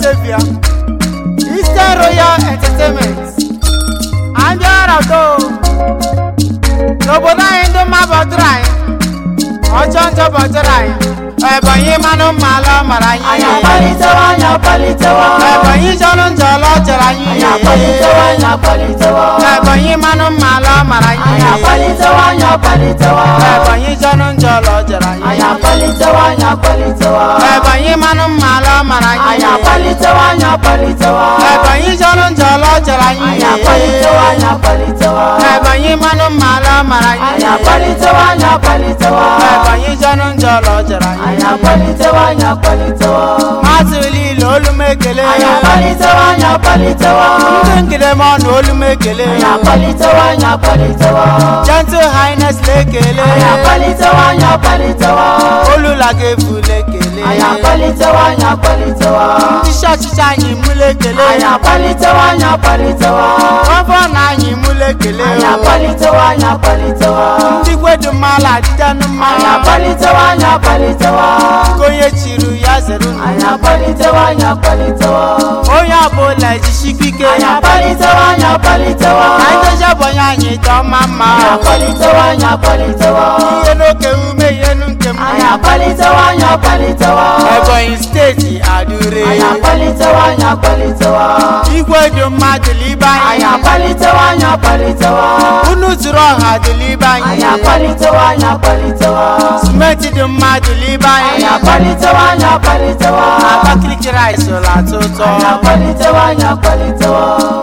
savior eastern royal entertainment anyị ọrọdo n'obodo anyị ndị mma bọtụrụ anyị ọjọọ njọ bọtụrụ anyị ebonyi mmanụ mma ala mara anyị anyị akpalitewa anyị akpalitewa ebonyi jọrọ njọ ọla jọrọ anyị anyị akpalitewa anyị akpalitewa ebonyi mmanụ mma ala mara anyị anyị akpalitewa anyị akpalitewa ebonyi jọrọ njọ ọla jọrọ anyị anyị akpalitewa anyị akpalitewa ebonyi mmanụ mma ala mara anyị anyị akpalitewa anyị akpalitewa ebonyi jọrọ njọ ọla jọrọ anyị anyị akpalitewa anyị akpalitewa ebonyi mmanụ mma ala mara anyị anyị akpalitewa anyị akpalitewa ebonyi jọrọ njọ ọla jọrọ anyị anyị akpalitewa anyị akpalitewa mmadụ niile olu m ekele anyị akpalitewa anyị akpalitewa ndị ngide m ọnụ olu m ekele anyị akpalitewa anyị akpalitewa gentle highness na-ekele anyị akpalitewa anyị akpalitewa olula ga-ebule ekele anyị akpalitewa anyị akpalitewa isi ọchịchị anyị mụla ekele anyị akpalitewa anyị akpalitewa ọbọ na anyị mụla ekele anyị akpalitewa anyị akpalitewa ndị gwedu mmalụ adịjanụ mma anyị akpalitewa anyị akpalitewa ka onye chiri ya zere unu anyị akpalitewa anyị akpalitewa onye ọbụla ejisikwa ike anyị akpalitewa anyị akpalitewa ka anyị dozie bọnye anyị dọma mma anyị akpalitewa anyị akpalitewa ihe n'oke ume ihe nu nke m anyị akpalitewa anyị akpalitewa ebonyi steeti adure anyị akpalitewa anyị akpalitewa igwe dị mmadụ libe anyị anyị akpalitewa anyị akpalitewa unu zuru ọha dị libe anyị anyị akpalitewa anyị akpalitewa simenti dị mmadụ libe anyị anyị akpalitewa anyị akpalitewa abakaliki rice ụlọ atọ ụtọ anyị akpalitewa anyị akpalitewa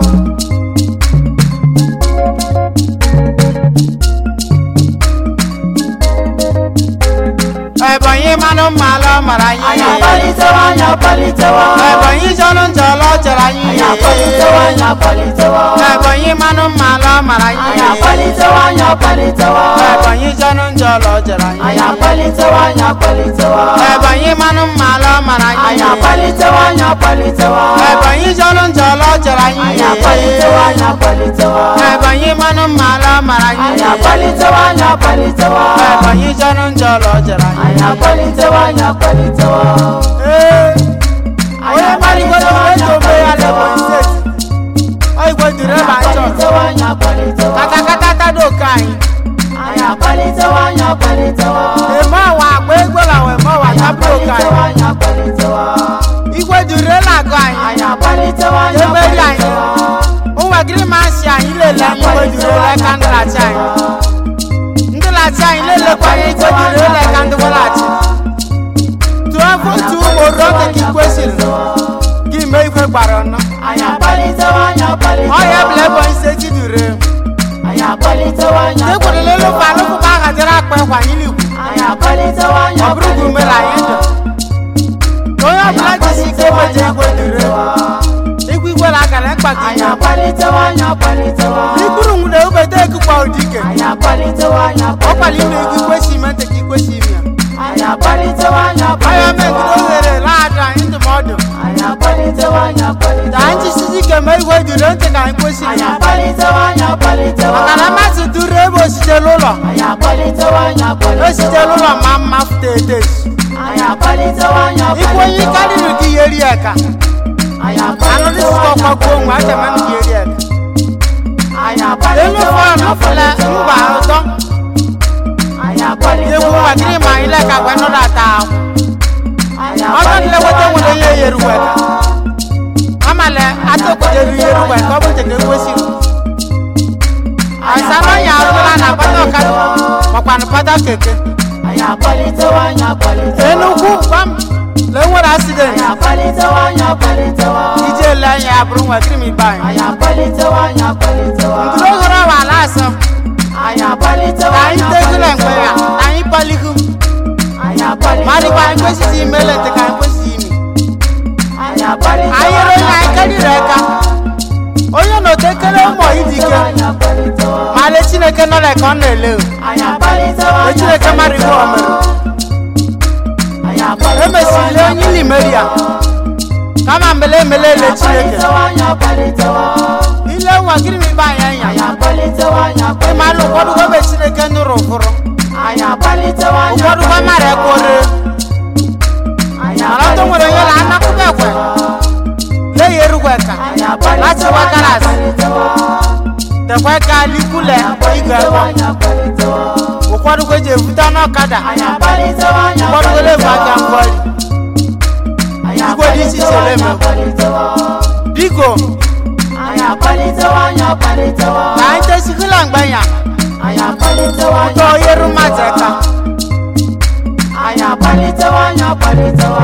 ebonyi mmanụ mma ala mara anyị anyị akpalitewa anyị akpalitewa ebonyi jọrọ njọ ọla ọ jọrọ anyị anyị akpalitewa anyị akpalitewa ebonyi mmanụ mma ala mara anyị anyị akpalitewa anyị akpalitewa ebonyi jọrọ njọ ọla ọ jọrọ anyị anyị akpalitewa anyị akpalitewa ebonyi mmanụ mma ala mara anyị anyị akpalitewa anyị akpalitewa ebonyi jọrọ njọ ọla ọ jọrọ anyị anyị akpalitewa anyị akpalitewa ebonyi mmanụ mma ala mara anyị anyị akpalitewa anyị akpalitewa ebonyi jọrọ njọ ọla ọ jọrọ anyị anyị akpalitewa anyị akpalitewa Ee, anyị onye maligodo akpalitewa anyị eto be ya akpalitewa n'ebonyi steeti ọ igwe dịrị ebe anyị chọrọ akpalitewa anyị akpalitewa katakata tado oke anyị anyị akpalitewa anyị akpalitewa eme ọwa agba egwela wee eme ọwa anyị tapụ oke akpalitewa anyị anyị akpalitewa igwe dịrị elu agụ anyị anyị akpalitewa anyị Emeri anyị. akpalitewa ụmụagịrị masị anyị lele anyị igwe dịrị elu aka ndị lachi anyị ndị lachi anyị lelekwa anyị igwe dịrị elu aka ndị gwalachi tụọ votu ụmụ roge ka ikwesịrị gị mee ikwe gbara ọnọ anyị akpalitewa anyị akpalitewa ọya bụla ebonyi steeti dure anyị akpalitewa anyị ndị gwere lelu ụka alụkwụkwa aha jere akpa ịkwa anyị n'ikwu anyị akpalitewa anyị ọ bụrụ gị umere anyị ndụ ka onye ọbụla jisi ike meje igwe dure igwe igwe na agara mkpaka anyị ya akpalitewa anyị akpalitewa ikpuru nwụna ubede ekukwa ụdike anyị akpalitewa anyị ọ kwara ime akpalitewa ego ikwesị ime ntị ka ikwesị ime ya anyị akpalitewa anyị ọya megide akpalitewa ohere laadụ anyị ndụmọdụ anyị akpalitewa anyị ka akpalitewa anyị jisizi ike mee igwe dure ntị ka anyị kwesịrị anyị ya akpalitewa anyị akpalitewa maka na mmasị duru ebe ositela ụlọ anyị akpalitewa anyị akpalitewa ositela ụlọ ma mma fụta etesu anyị akpalitewa anyị ikwu onye akpalitewa karịrị gị ihe eri eka anyị anụ akpalitewa dịsịkọ anyị kwakwo onwe achama m gị eri eka anyị elu akpalitewa fọrọ anyị nụfụla mba ụtọ anyị egwu akpalitewa nwagịrị ma anyị leka gwa nọdụ ata ahụ anyị ọzọ nlekọta nwere akpalitewa ihe yeri weka amala atụkwadere ihe ru weka ọ bụ nke ekwesịrị asama ya arụla na pata ọkada makwanụ pata keke anyị akpalitewa anyị akpalitewa enugwu gwam na enwere asidenti anyị akpalitewa anyị akpalitewa ije ele anya ya bụrụ nwa krim ibe anyị anyị akpalitewa anyị akpalitewa ndụrụ ohere ọwa ala asọ anyị akpalitewa na anyị tegula mgbe ya na anyị palihu anyị akpalitewa madịkwa anyị kwesịrị ime lete ka anyị kwesịrị ime anyị akpalitewa anyị yere onye anyị karịrị aka onye na otekere ụmụ idike anyị akpalitewa ma lee chineke nọ ka ọ na-ele o anyị akpalitewa lee chineke mara ibe o mere anyị akpalitewa emesiri onye ili meri ya kama mbele emele ele chineke akpalitewa anyị akpalitewa ile nwa gịrị m ibe anyị anyị anya akpalitewa anyị ịma alụ ụfọdụ gobe chineke nụrụ ụfụrụ anyị akpalitewa anyị ụfọdụ gwa mara ekwore anyị mana ọtọ nwere onye na anakụba ekwe weka anyị láti akpalitewo wá anyị galas akpalitewo tekwe ka likule igwe akpalitewo ebe anyị akpalitewo ụfọdụ kwe ji ebute n'ọkada anyị akpalitewo anyị ụfọdụ kwe na-ebu aka akpalitewo mgbọrị anyị igwe dị iche iche akpalitewo anyị na-eme. akpalitewo biko anyị akpalitewo anyị akpalitewo ka anyị tesikula mgbenya anyị akpalitewo anyị ụtọ yeru mmadụ aka anyị akpalitewo anyị akpalitewo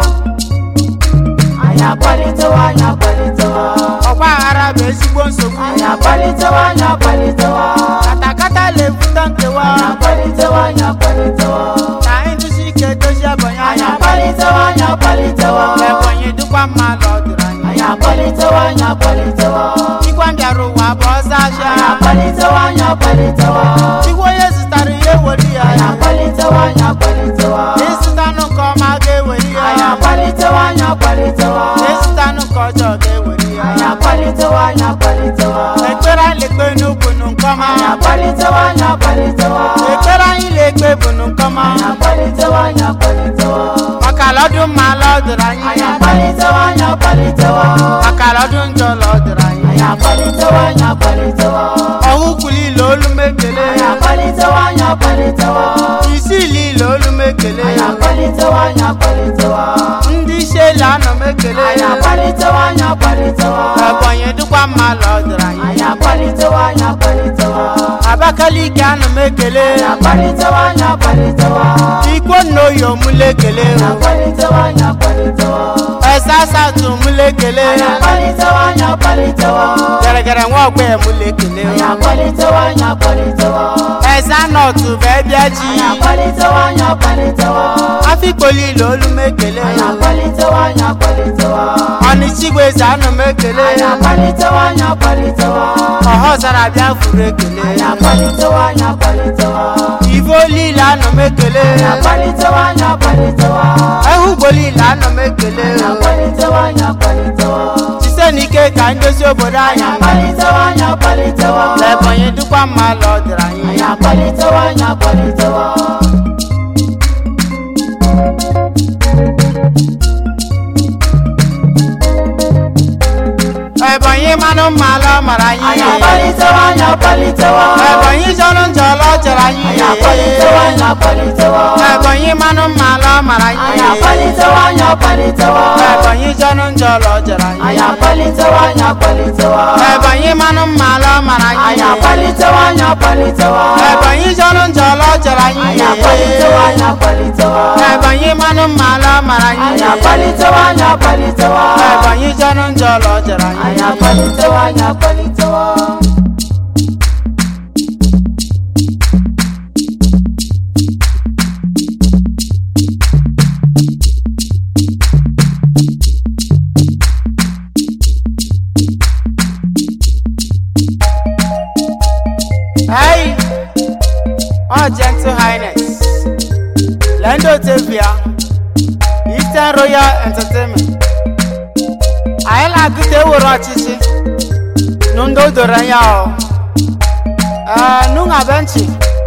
anyị akpalitewo anyị akpalitewo ọgba aghara bụ ezigbo nsogbu anyị akpalitewo anyị akpalitewo katakata na-ebute nkewa anyị akpalitewo anyị akpalitewo ka anyị dụsi ike dozie ebonyi anyị anya akpalitewo anyị akpalitewo ebonyi dịkwa mma ala ọ dịrị anyị anyị akpalitewo anyị akpalitewo ikwa mbịara ụwa bụ ọzọ ahịa anyị akpalitewo anyị akpalitewo igwe onye zụtara ihe ewere ya anyị akpalitewo anyị akpalitewo ịzụtanụ nke ọma ga-ewere ya anyị akpalitewo anyị akpalitewo ịzụtanụ nke ọjọọ ga-ewere ya anyị akpalitewo anyị akpalitewo ekpere anyị lekpe n'ugwu nụ nke ọma anyị akpalitewo anyị akpalitewo ekpere anyị lekpe bụ nụ nke ọma anyị akpalitewo anyị akpalitewo maka ala ọdụ mma ala ọ dịrị anyị anyị akpalitewo anyị akpalitewo maka ala ọdụ njọ ala ọ dịrị anyị anyị akpalitewo anyị akpalitewo ọnwụ kwulile olu m ekele anyị akpalitewo anyị akpalitewo isi ilile olu m ekele anyị akpalitewo anyị akpalitewo ndị isi elu anọ m ekele anyị akpalitewo anyị akpalitewo ebonyi dịkwa mma ala ọ dịrị anyị anyị akpalitewo anyị akpalitewo abakaliki anọ m ekele anyị akpalitewo anyị akpalitewo ikwo nnoyi omule ekele anyị akpalitewo anyị akpalitewo esa asatụ mule ekele anyị akpalitewo anyị akpalitewo geregere nwa ọgba emule ekele anyị akpalitewo anyị akpalitewo esa nọtụ bụ ebịa ji anyị akpalitewo anyị akpalitewo afikpoli ile olu m ekele anyị akpalitewo anyị akpalitewo ọnịchigwe eze anọ m ekele anyị akpalitewo anyị akpalitewo ọhọzara bịa furu ekele anyị akpalitewo anyị akpalitewo ife olile anọ m ekele anyị akpalitewo anyị akpalitewo ehugbolile anọ m ekele anyị akpalitewo anyị akpalitewo site n'ike ka ndozi obodo anyị anyị akpalitewo anyị akpalitewo na ebonyi dịkwa mma ala ọ dịrị anyị anyị akpalitewo anyị akpalitewo ebonyi manụ mma ala ọ mara anyị anyị akpalitewo anyị akpalitewo ebonyi jọrọ njọ ala ọ jọrọ anyị anyị akpalitewo anyị akpalitewo ebonyi manụ mma ala ọ mara anyị anyị akpalitewo anyị akpalitewo ebonyi jọrọ njọ ala ọ jọrọ anyị anyị akpalitewo anyị akpalitewo ebonyi manụ mma ala ọ mara anyị anyị akpalitewo anyị akpalitewo ebonyi jọrọ njọ ala ọ jọrọ anyị anyị akpalitewo anyị akpalitewo ebonyi manụ mma ala ọ mara anyị anyị akpalitewo anyị akpalitewo ebonyi jọrọ njọ ala ọ jọrọ anyị anyị akpalitewo anyị akpalitewo Hey, oh gentle highness, Lendo Tevia, Eastern Royal Entertainment. Anyị na-agụta ewere ọchịchị n'ndụ doro anya ọ. Ee, nụnwa benchi.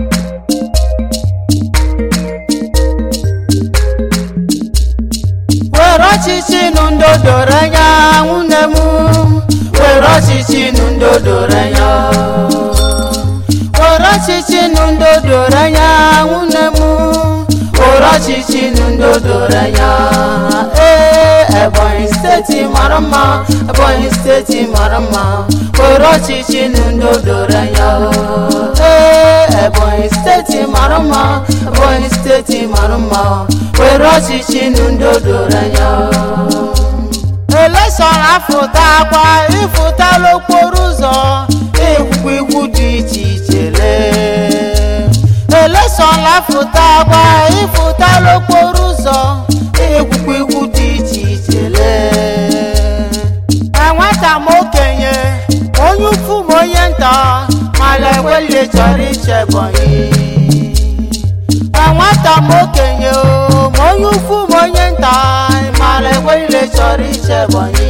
Were ọchịchị n'ndụ doro anya nwunye m. Were ọchịchị n'ndụ doro anya. Were ọchịchị n'ndụ doro anya nwunye m. Were ọchịchị n'ndụ doro anya. Ee, Ebonyi steeti mara mma. Ebonyi steeti mara mma. Were ọchịchị n'ndụ doro anya. Ee, Ebonyi steeti mara mma. Ebonyi steeti mara mma. Were ọchịchị n'ndụ doro anya. Eleshọn afụta akwa ịfụtala okporo ụzọ ekwukwu ikwu dị iche iche lee Eleshọn afụta akwa ịfụtala okporo ụzọ ekwukwu ikwu dị iche iche lee enweta m okenye onye ukwu ma onye nta mala ekweli chọrọ iche Ebonyi enweta m okenye o ma onye ukwu ma onye nta mara ekwerile chọrọ iche Ebonyi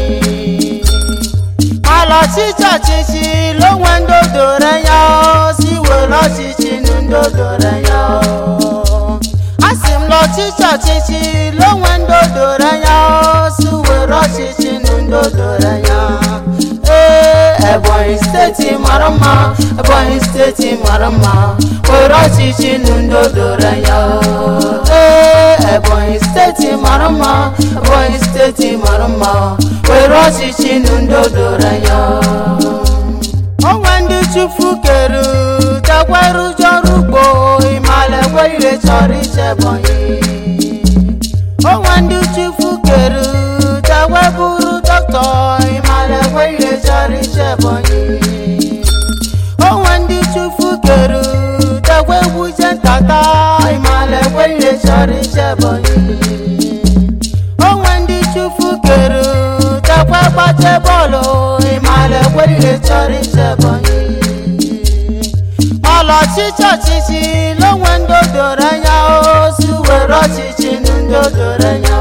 mala ọchịchị ọchịchị lonwe ndị doro anya o, si were ọchịchị nụ ndị doro anya o. asị m na ọchịchị ọchịchị lonwe ndị doro anya o, si were ọchịchị nụ ndị doro anya Ebonyi steeti mara mma Ebonyi steeti mara mma were ọchịchị n'udo doro anya o. Ee, Ebonyi steeti mara mma Ebonyi steeti mara mma were ọchịchị n'udo doro anya o. onwe ndị chufu kere jakweru jọrụ ugbo ịmala ekwe ire chọrọ iche ebonyi onwe ndị chufu kere jakwe bụrụ dọkịta ịmala ekwe ire chọrọ iche ebonyi onwe ndị chufu kere jakwe gwuje ntata ịmala ekwe ire chọrọ iche ebonyi onwe ndị chufu kere jakwe gbache bọọlụ ịmala ekwe ire chọrọ iche ebonyi ọlọchịchị ọchịchị n'onwe ndị doro anya ozu were ọchịchị ndị doro anya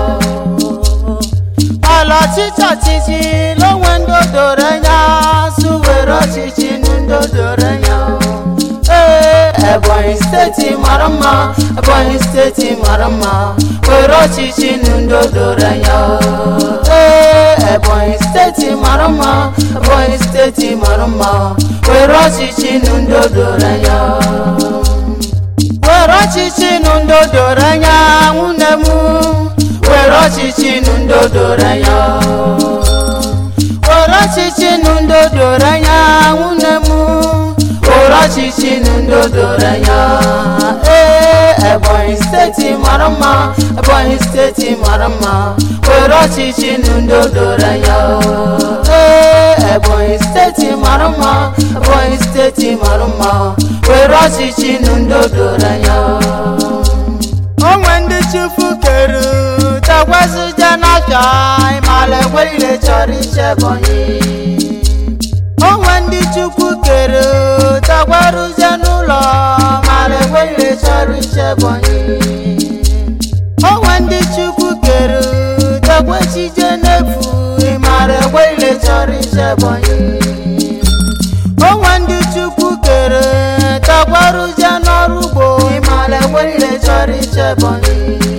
ọlọchịchị ọchịchị n'onwe ndị doro anya ozu were ọchịchị ndị doro anya ee Ebonyi steeti mara mma Ebonyi steeti mara mma were ọchịchị n'udo doro anya o. Ee, Ebonyi steeti mara mma Ebonyi steeti mara mma were ọchịchị n'udo doro anya o. were ọchịchị ndị doro anya nwunne m were ọchịchị n'udo doro anya o. were ọchịchị ndị doro anya nwunne m were ọchịchị n'udo doro anya ee Ebonyi steeti mara mma Ebonyi steeti mara mma were ọchịchị n'udo doro anya o. ee Ebonyi steeti mara mma Ebonyi steeti mara mma were ọchịchị n'udo doro anya o. onwe ndị chufu kere takwazija n'aka ịmala ekwe ire chọrọ iche ebonyi onwe ndị chukwu kere takwaruje n'ụlọ mala ekwe ire chọrọ iche ebonyi onwe ndị chukwu kere takwechije n'efu ịmala ekwe ire chọrọ iche ebonyi onwe ndị chukwu kere takwaruje n'ọrụ ugbo ịmala ekwe ire chọrọ iche ebonyi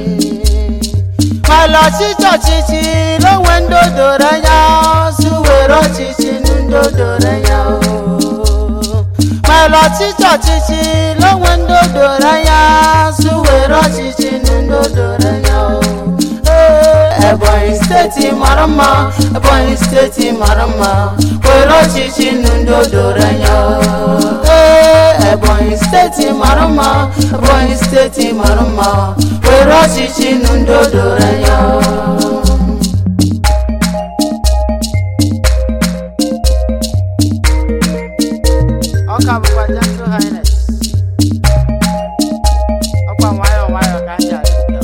mala ọchịchị ọchịchị n'onwe ndị doro anya su were ọchịchị ndị doro anya o. mala ọchịchị ọchịchị n'onwe ndị doro anya su were ọchịchị ndị doro anya o. Ee, Ebonyi steeti mara mma Ebonyi steeti mara mma were ọchịchị n'udo doro anya o. Ee, Ebonyi steeti mara mma Ebonyi steeti mara mma were ọchịchị n'udo doro anya o. ọ ka bụkwa gentle highness ọkwa nwayọọ nwayọọ ka ndị adịpụta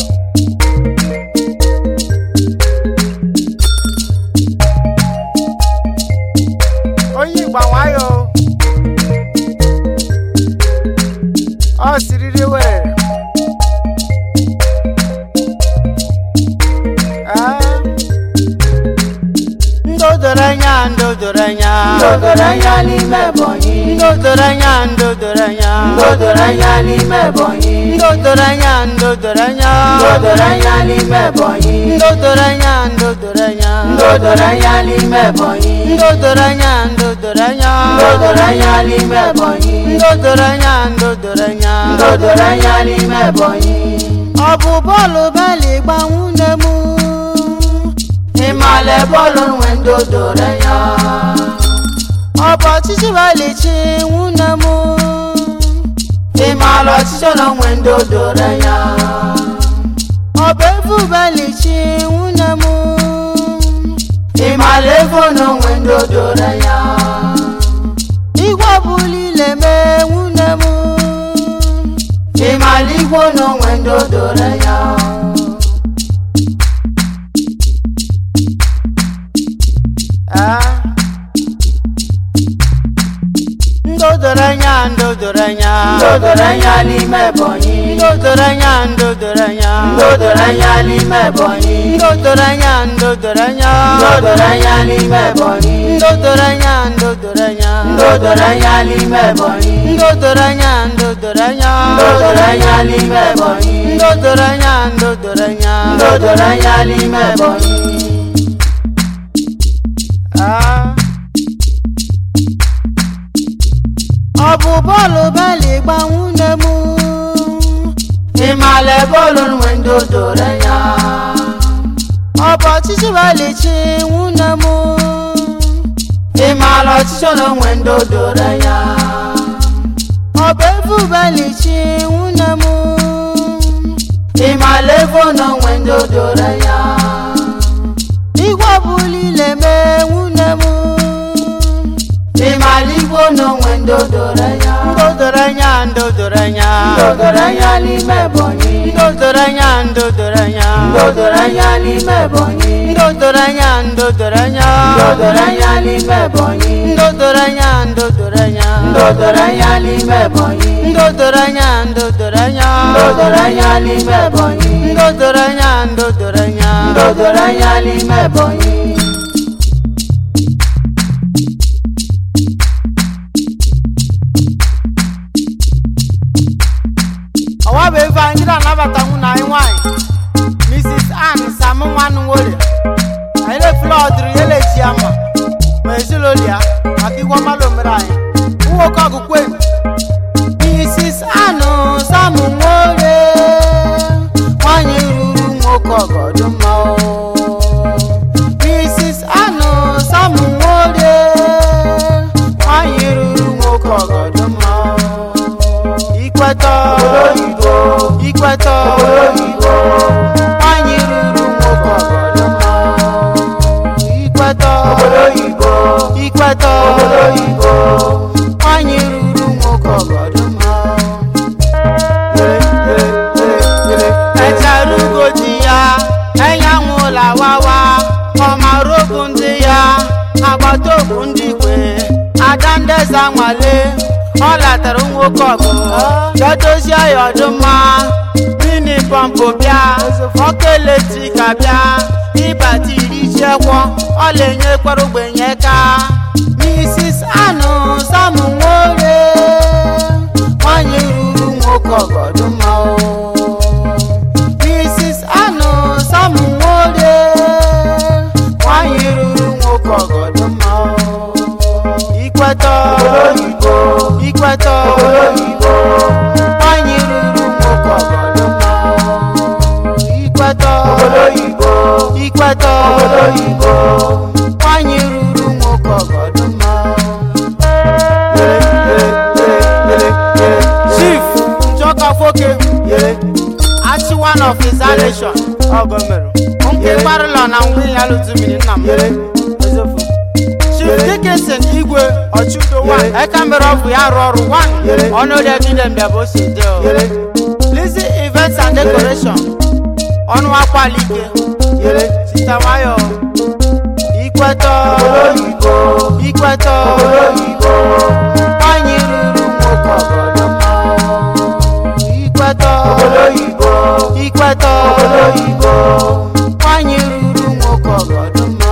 onye igba nwayọọ ọ siriri were Ah. ndị o doro anya ndị o doro anya Ndo doro anya n'ime Ebonyi ndị o doro anya ndị o doro anya Ndo doro anya n'ime Ebonyi ndị o doro anya ndị o doro anya Ndo doro anya n'ime Ebonyi ndị o doro anya ndị o doro anya Ndo doro anya n'ime Ebonyi ndị o doro anya ndị o doro anya Ndo doro anya n'ime Ebonyi ndị o doro anya ndị o doro anya Ndo doro anya n'ime Ebonyi ọ bụ bọọlụ beli gba nwunye m Ịmale bọọlụ nwe ndo doro anya ọ bụ ọchịchị beli chi nwunye m Ịmale ọchịchị na nwe ndo doro anya ọ bụ efu beli chi nwunye m Ịmale ego na nwe ndo doro anya igwe ọbụla ile mee nwunye m Ịmale igbo na nwe ndo doro anya Ah. ndị o doro anya ndị o doro anya Ndo doro anya n'ime Ebonyi ndị o doro anya ndị o doro anya Ndo doro anya n'ime Ebonyi ndị o doro anya ndị o doro anya Ndo doro anya n'ime Ebonyi ndị o doro anya ndị o doro anya Ndo doro anya n'ime Ebonyi ndị o doro anya ndị o doro anya Ndo doro anya n'ime Ebonyi ndị o doro anya ndị o doro anya Ndo doro anya n'ime Ebonyi Ah. bụ bọọlụ beli gba nwunye m ịmala bọọlụ nwe ndị o doro anya ọ bụ ọchịchị beli chi nwunye m ịmala ọchịchị na onwe ndị o doro anya ọ bụ efu beli chi nwunye m ịmala efu na onwe ndị o doro anya igwe ọbụla ile mee nwunye m ịmala igwe na onwe ndị o doro anya ndị o doro anya ndị o doro anya ndị o doro anya n'ime ebonyi ndị o doro anya ndị o doro anya ndị o doro anya n'ime ebonyi ndị o doro anya ndị o doro anya ndị o doro anya n'ime ebonyi ndị o doro anya ndị o doro anya ndị o doro anya n'ime ebonyi ndị o doro anya ndị o doro anya ndị o doro anya n'ime ebonyi ndị o doro anya ndị o doro anya ndị o doro anya n'ime ebonyi ọwa bụ ebe anyị na-anabata nwunye anyị nwanyị mrs ann sam nwanụ nworie anyị na-efula ọdịrị ya na-eji ama ma ezinụlọ ya maka igwe ọmalụ mere anyị nwoke ọgụkwe mrs anụ sam nworie nwanyị ruru nwoke ọgọdụma o. mrs anụ sam nworie nwanyị ruru nwoke ọgọdụma o. ikwetọ oyibo ikwetọ oyibo nwanyị ruru nwoke ọgọdụma o. ikwetọ oyibo ikwetọ oyibo nwanyị ruru nwoke ọgọdụma o. echara ugo di ya enyanwụ lawawa ọmara okwu ndị ya agbata okwu ndị ikwe ada ndeza nwale ọ latara nwoke ọgụ jedozie ya ọdụmma mini pọmpụ bịa ọkụ eletrik abịa ịbata iri chekwọ ọla enyekwara ogbenye ka mrs anụ sam nworie nwanyị ruru nwoke ọgọdụma o. mrs anụ sam nworie nwanyị ruru nwoke ọgọdụma o. ikwetọ oyibo ikwetọ oyibo nwanyị ruru nwoke ọgọdụma o. ikwetọ oyibo ikwetọ oyibo nwanyị ruru nwoke ọgọdụma o. chief njoka foke achi one of his nation ọgọmerụ nke gbarụlọ na ngwa ya lụtụmiri nna m ezefu chief dickinson igwe ọchụdo one eka mere ọbụ ya arụ ọrụ one ọnụdegide mbịabụ si dị lizzy events and decoration ọnụ akwalike sita nwayọ ikwetọ oyibo ikwetọ oyibo nwanyị ruru nwoke ọgọdụma o. ikwetọ oyibo ikwetọ oyibo nwanyị ruru nwoke ọgọdụma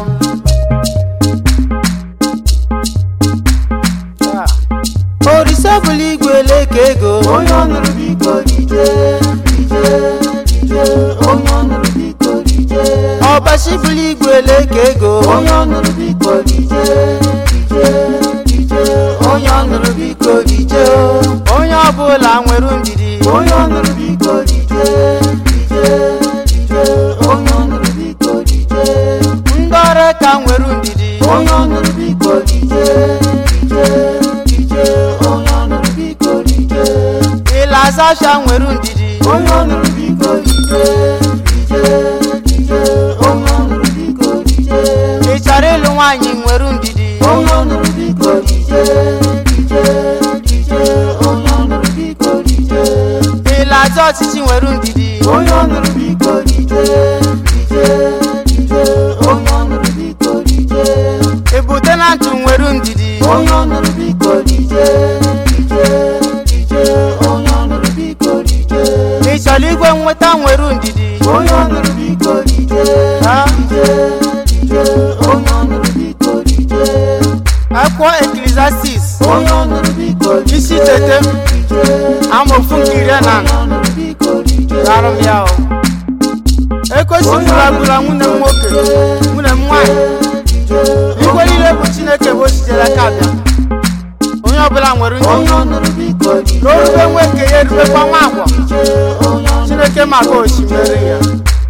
o. orise bụla igwe leke ego onye ọnụrụ biko rije rije rije onye ọnụrụ biko rije ọbachi bụla igwe leke ego onye ọnụrụ biko rije rije rije onye ọnụrụ biko rije onye ọbụla nwere ndidi onye ọnụrụ biko rije rije rije onye ọnụrụ biko rije ndị ọrụ ka nwere ndidi onye ọnụrụ biko rije rije rije onye ọnụrụ biko rije ịlasasha nwere ndidi onye ọnụrụ biko rije rije rije onye ọnụrụ biko rije ị chọrọ ịlụ nwaanyị nwere ndidi onye ọnụrụ biko rije rije rije onye ọnụrụ biko rije ịlaza ọchịchị nwere ndidi onye ọnụrụ biko rije rije rije onye ọnụrụ biko rije ebute na ntụ nwere ndidi onye ọnụrụ biko rije rije rije onye ọnụrụ biko rije ị chọrọ igwe nweta nwere ndidi onye ọnụrụ biko rije Ha? rije rije onye ọnụrụ biko rije akwụkwọ eklesiastis onye ọnụrụ biko rije isi tete amaofu nke iri na onye ọnụrụ biko rije arụ m ya o ekwesịrị agbụla nwunye m nwoke nwunye m nwaanyị igwe niile bụ chineke bụ o sitere aka bịa onye onye ọbụla nwere ndidi onye ọnụrụ biko dije ka o rube nwoke ya erubekwa nwa agwọ dije onye ọnụrụ chineke maka osimiri ya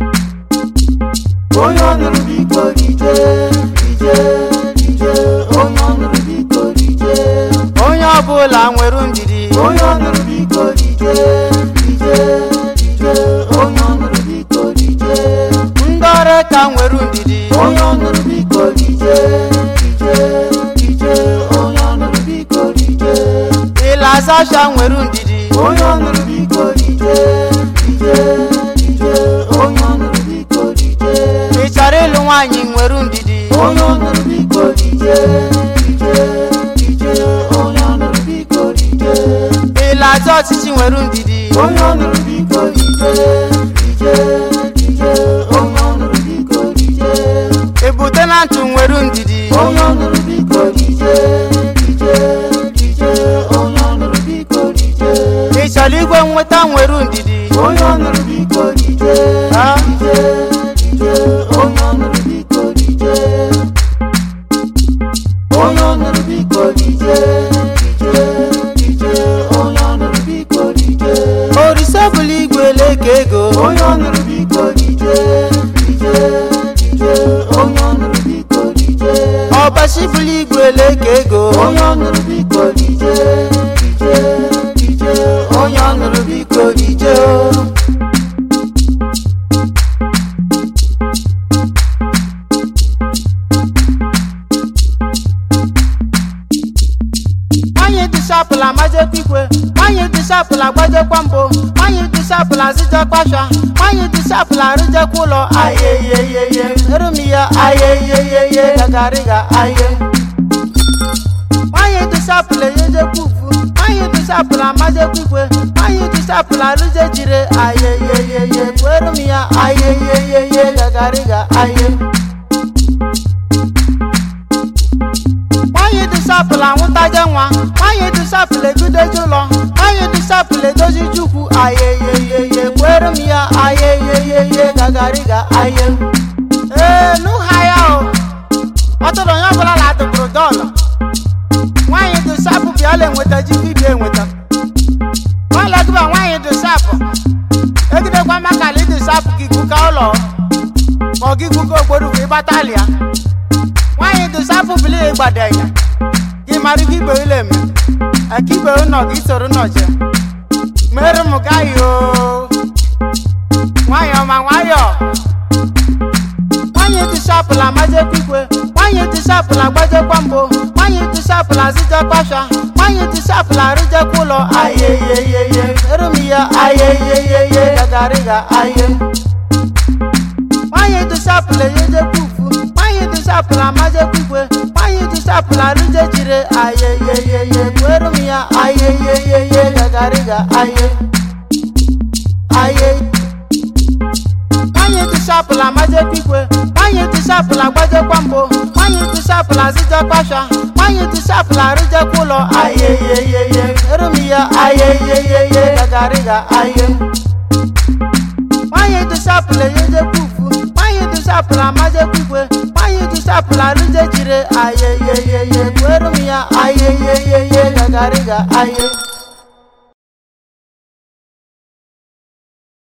onye ọnụrụ biko dije dije dije onye ọnụrụ biko dije onye ọbụla nwere ndidi onye ọnụrụ biko dije dije dije onye ọnụrụ biko dije ndị ọrụ ka nwere ndidi onye ọnụrụ biko dije dije dije onye ọnụrụ biko dije ịlasasha nwere ndidi onye ọnụrụ biko dije dije dije onye ọnụrụ biko dije ị chọrọ ịlụ nwaanyị nwere ndidi onye ọnụrụ biko dije dije dije onye ọnụrụ biko dije ịlacha ọchịchị nwere ndidi onye ọnụrụ biko dije dije dije onye ọnụrụ biko dije ebute na ntụ nwere ndidi onye ọnụrụ biko dije dije dije onye ọnụrụ biko dije ị chọrọ igwe nweta nwere ndidi onye ọnụrụ biko dije Ha? dije dije onye ọnụrụ biko dije onye ọnụrụ biko dije dije dije onye ọnụrụ biko dije orise bụla igwe leke ego onye ọnụrụ biko dije dije dije onye ọnụrụ biko dije ọbachi bụla igwe leke ego onye ọnụrụ biko dije dije dije onye ọnụrụ biko dije nwanyị dịsapụla majekwa ikwe nwanyị dịsapụla gbajekwa mbụ nwanyị dịsapụla zịjakwa sha nwanyị dịsapụla rụjekwa ụlọ ayeyeyeye erum ya ayeyeyeye gagariga aye nwanyị dịsapụla eyejekwa ufu nwanyị dịsapụla majekwa ikwe nwanyị dịsapụla rụje jire ayeyeyeye kwerum ya ayeyeyeye gagariga aye nwanyị dịsapụla nwụtaje nwa nwanyị dịsapụla ebidoje ụlọ nwanyị dịsapụla edozi chukwu ayeyeyeye kwere m ya ayeyeyeye gagariga aye ee n'ụha ya o ọtụrụ onye ọbụla na-atụpụrụ dọlụ nwanyị dịsapụ bịala enweta ji dibịa enweta nwalegịba nwanyị dịsapụ egidekwa maka na ịdịsapụ gị guka ụlọ ma ọ gị guka okporu bụ ịgbatalịa nwaanyị dụsapụ bili gbadanya gị mara gị igbe ile eme aka igbe ụnọ gị soro nọje mere m gaghị o nwanyị ọma nwayọ nwaanyị dụsapụla majekwa ikwe nwaanyị dụsapụla gbajekwa mbụ nwaanyị dụsapụla zịjakwa sha nwaanyị dụsapụla rụjekwa ụlọ ayeyeyeye erum ya ayeyeyeye gagariga aye nwanyị dụsapụla eyejekwa ufu nwanyị dụsapụla majekwa ikwe nwanyị dụsapụla rụje jire ayeyeyeye kwerum ya ayeyeyeye gagariga aye aye nwanyị dụsapụla majekwa ikwe nwanyị dụsapụla gbajekwa mbụ nwanyị dụsapụla zịjakwa sha nwanyị dụsapụla rụjekwa ụlọ ayeyeyeye erum ya ayeyeyeye gagariga aye nwanyị dụsapụla eyejekwa ufu nwanyị dụsapụla majekwa ikwe nwanyị dụsapụla rụje jire ayeyeyeye kwerum ya ayeyeyeye gagariga aye